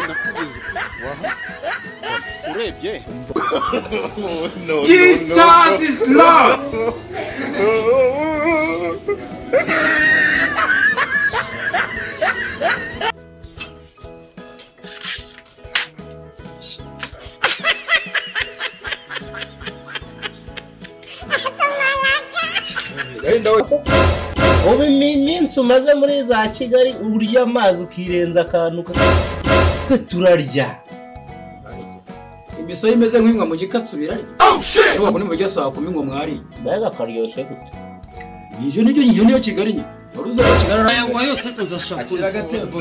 nakubuze urebye Jesus is love. ubu iminsi umaze muri za kigali urya amazi ukirenza akantu twe turarya Imisaya imeze nk'ingwa mu gikatsi birarya. Ariko wabona mu gihe saa kumi ngo mwari. mbega karyoshye gute Iyo ni iyo niyo Kigali nyine. Wari uzi aho Kigali ari. ayangwa yose kuzashaka Akira agatembo.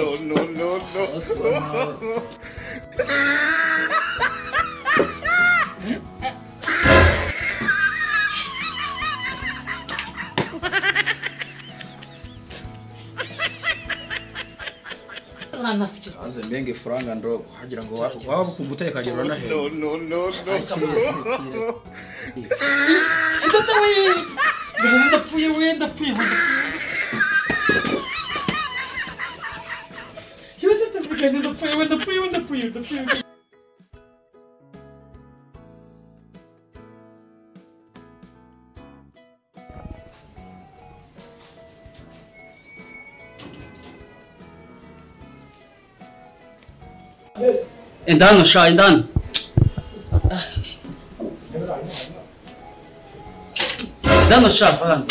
Aze mbenge furanga ndogo hagira ngo wa- waba ukumva utekagirwa na hera. ndapfuye we ndapfuye we ndapfuye we ndapfuye we ndapfuye we ndapfuye we indani sha indani indani sha fana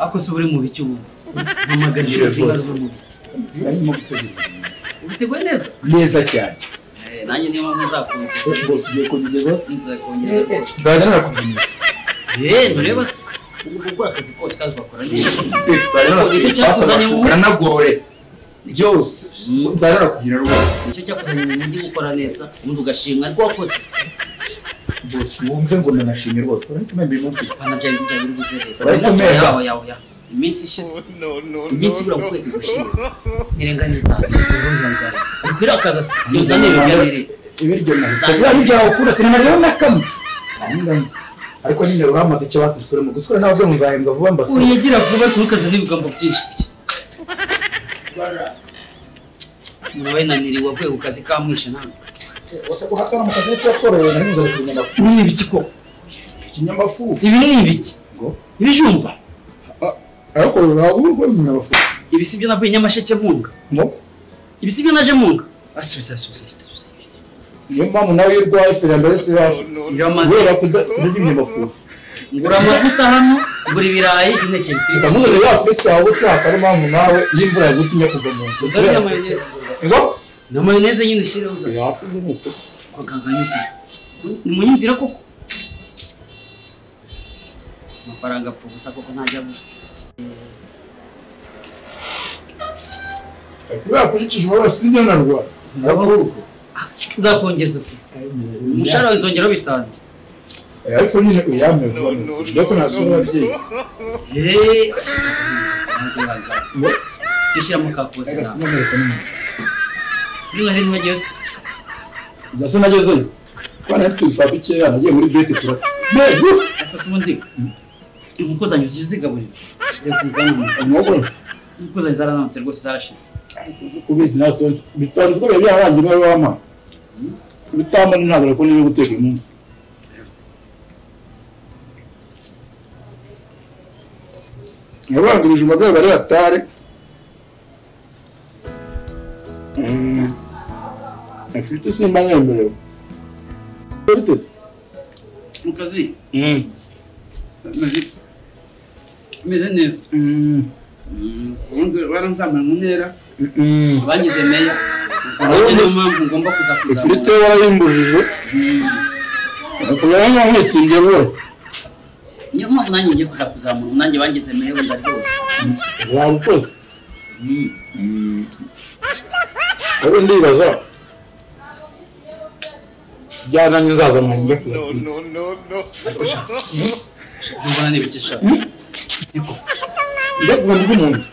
akoze uri mu biki ubu mpamagarije uruzinga rwo mu biki arimo gutegura ubiteguye neza neza cyane Eh, nanjye niyo mpamvu nzakumvise rwose ugiye kugeza nzakongera nzajya narakumenyera yeee ntureba se uri gukora akazi kose kazi bakora neza nzajya Icyo cyakuzanye mu narakugirira kanagorore byose nzajya narakugira rwose nicyo cyakuzanye mu mujyi gukora neza ubundi ugashimwa ariko wakoze rwose wumve ngo nanashimye rwose urabona uyu munsi bana byawe ibyo biri buze leta Bari umunsi kumera. yawe yawe yawe iminsi ishize iminsi ibura mu kwezi gushize ntirenganya itanu ariko irakaza se yuzane ibintu byabiri ibiryo nahise biba byawe ukunda sinema rero na kamwe ntanganze ariko nyine ruhamada icyo basubisura mu gusura ntabwo muzahembwa vuba mbasura uyigira vuba ariko ntukaze n'ibigambo byinshi se murabaye naniriwe wavuye ku kazi kamwishe ntabwo wose ko hakana mu kazi ko yatorowe nari nzari kunyamafu uri ibiki ko ikinyamafu ibi ni ibiki ngo ibijumba ariko urabona ubu ngubu ikinyamafu ibi si byo navuye nyamasheke munga ngo ibi si byo naje munga asubiza asubiza asubiza. niyo mpamvu nawe iyo urwaye feri mbere si yaje iramaze kubera kutarya inyamafu ngura amavuta hano ngura ibirayi impeke mfite ndamubona yasuye cyawe ushaka ari mpamvu nawe iyo imvura yagutumye kugwa mu nzu uzane na mayoneze ngo na mayoneze nyine ushyireho uzane abaganga nyumvira nimunyumvira koko amafaranga apfa ubusa koko ntajya abura kubera kurikije uwo wese nibyo narwara Ah, nzakongeza pe umushahara wawe nzongeraho bitanu ariko nyine uyame vuba njye ko nasura ababyeyi Eeeh, nanjye wanga. Jya ushyiramo ka kose Reka nawe sinamwereka n'umuntu. niba hari ntibageze ndetse nagezeyo kuba nari twifata ikeya nagiye muri beti turata mbego afase ubundi inkoko zanjye uzizigaburira reka nzanamure inkoko inkoko zanjye zarananutse rwose zarashize kubizi natwe bitanze ko biba byarangiye niba wama bitamba ni ntabwo ariko niyo guteka uyu munsi yabangurije umugabo bari batare afite simba nyemerewe biteze mu kazi imeze neza baranzamura mu ntera bangize meya Urabona? niyo mpamvu ngomba kuza ifiriti kuzamura warayimbujije kugira ngo nkwitsindire rwose niyo mpamvu nanjye ngiye kuza kuzamura ubu nanjye bangize meya wenda rwose wabikoze rero ndibaza byananye nzaza mwanjye mbona n'ibikisha njye kuva ndi umuntu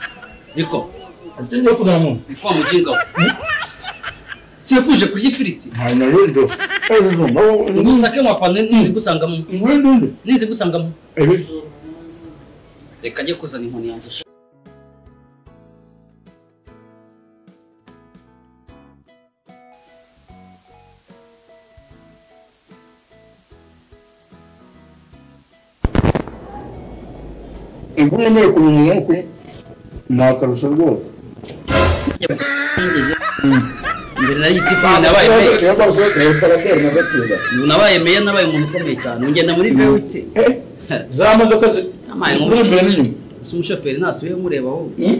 ariko ati njye kuzana muntu ni kwa muginga we sekuje kurya ifiriti ntayo narindo udusake mwapana ninzi gusangamo narindo ninzi gusangamo ibi reka njye kuzana inkoni yanjye sha. inkumi neye kumenya inkwi ni akarusho rwose mbere nari itifuni nabaye meya rero akarusho reka abatera na gakiza nabaye meya nabaye umuntu ukomeye cyane ugenda muri vewite za modoka zi- Amaye ziri imbere n'inyuma si umushoferi ntasubiye mureba wowe Hmm?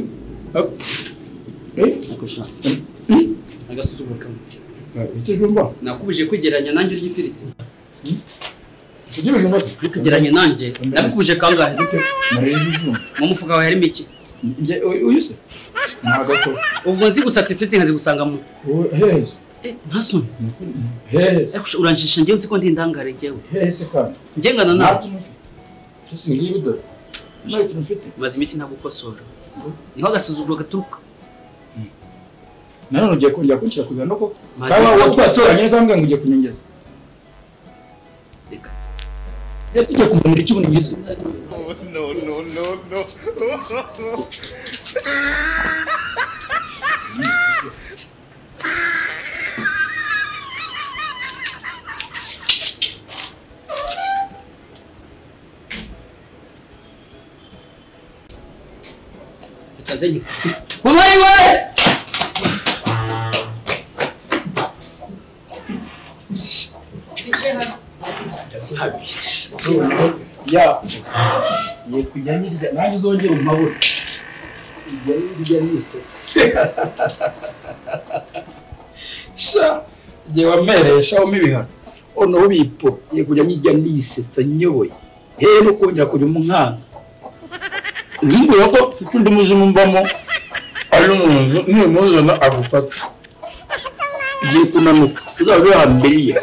Eh? Eh? akurusha Hmm? agasuzuguro kamwe Eh, Iki jumba nakubuje kwigereranya nanjye urya ifiriti iki bijumba se kugereranya nanjye nabikubuje kangahe Mariya bijumba mu mufuka wawe harimo iki Njye uyu uyu se ntabwo ako ubwo nzi gusatsa ifiriti nkazigusangamo Wowe- hehe Eh, ntasoni hehe Eh, kusha, uranjijisha njyewe uzi ko ndi indangare njyewe hehe se kandi ngengana nawe ntabyo mufite gusa ngiyi bidore ntacyo mufite maze iminsi ntagukosora niho agasuzuguro gaturuka nanone ugiye kongera kunshyira ku bihano koko Mazi kaba isabune. uwo twasoranye neza ngo ugiye kunyongeza reka ese ugiye kumunira icyuma ngizi reka nze mama yiwe ya ugiye kujya nirya nanjye uzongere umabure ujya nirya nisetse sha igihe wamereye shawamo ibihano noneho bipo ugiye kujya nirya nisetsa nyoboye hehe no kongera kujya umwana nzinguye ko mfite undi muzimu mbamo ari umuntu nimuzana agufata igihe kunanuka uzaba bihambiriye